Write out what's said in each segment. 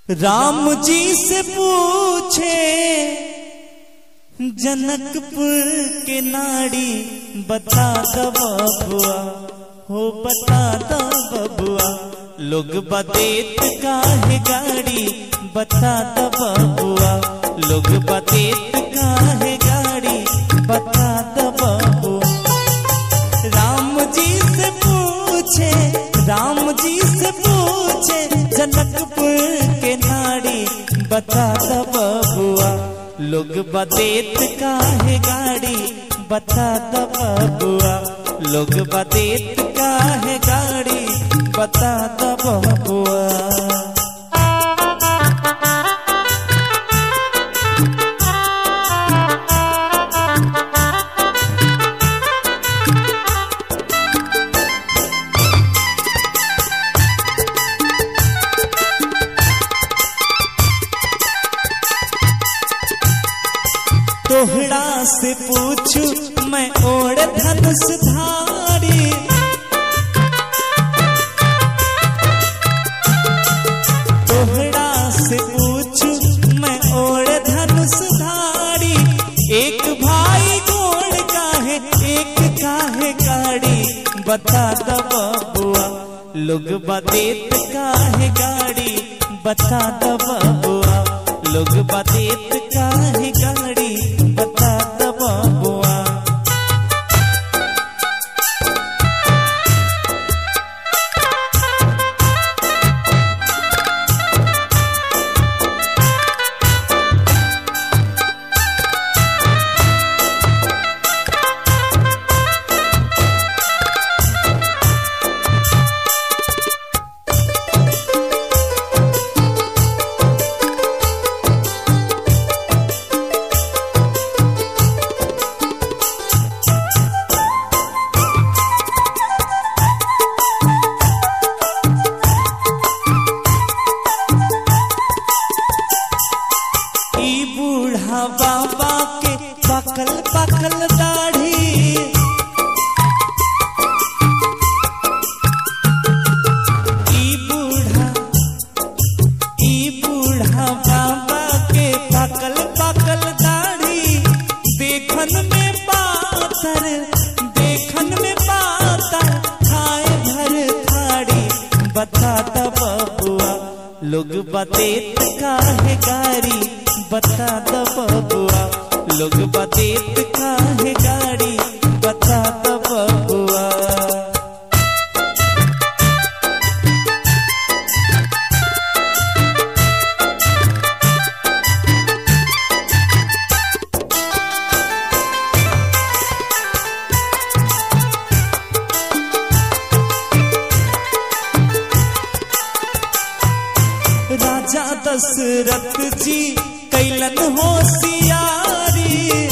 राम जी से पूछे जनकपुर के नाड़ी बता दो बबुआ हो बता दो बबुआ लोग बदेत काहे गाड़ी बता दो बबुआ लोग बदेत काहे गाड़ी बता दो बबुआ राम जी से पूछे राम जी से पूछे जनकपुर के नाड़ी बता दो बबुआ लोग बदेत काहे गाड़ी बता दो बबुआ लोग बदेत काहे गाड़ी बता दो बबुआ तोहरा से पूछू मैं ओढ़ धनुष धारी तोहरा से पूछू मैं ओढ़ धनुष धारी एक भाई गोड़ काहे एक काहे गाड़ी बता दो बबुआ लोग बदेत काहे गाड़ी बता दो बबुआ लोग बदेत काहे गाड़ी बता दो बबुआ ई बूढ़ा बाबा के पकल पकल दाढ़ी ई बूढ़ा ई बूढ़ा बाबा के पकल पकल दाढ़ी देखन में पातर देखन में पातर खाए भर थाड़ी बता दो बबुआ लोग बतेत काहे गाड़ी बता दो बबुआ लोग बतेत काहे गाड़ी बता दो बबुआ राजा दशरथ जी कैलन होशियारी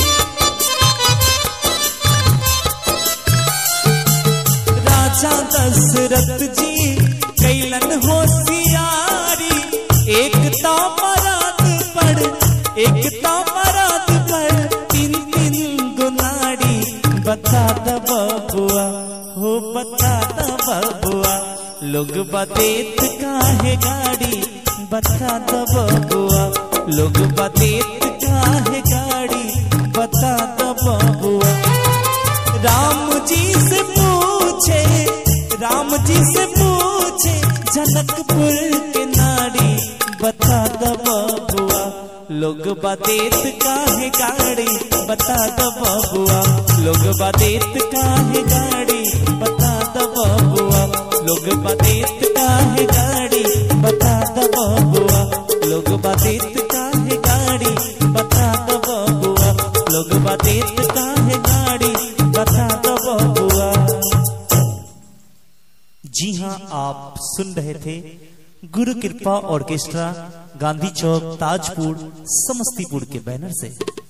राजा दशरथ जी कैलन होशियारी एक तो मराद पर एक तो मराद पर तीन तीन गुनाड़ी बता दो बबुआ हो बता दो बबुआ लोग बतेत काहे गाड़ी बता दो बबुआ लोग बतेत काहे गाड़ी बता दो बबुआ राम जी से पूछे राम जी से पूछे जनकपुर के नारी बता दो बबुआ लोग बतेत काहे गाड़ी बता दो बबुआ लोग बतेत काहे गाड़ी बता दो बबुआ लोग बतेत काहे गाड़ी बता दो बबुआ लोग बतेत काहे गाड़ी बता दो बबुआ लोग बतेत काहे गाड़ी बता दो बबुआ जी हाँ आप सुन रहे थे गुरु कृपा ऑर्केस्ट्रा गांधी चौक ताजपुर समस्तीपुर के बैनर से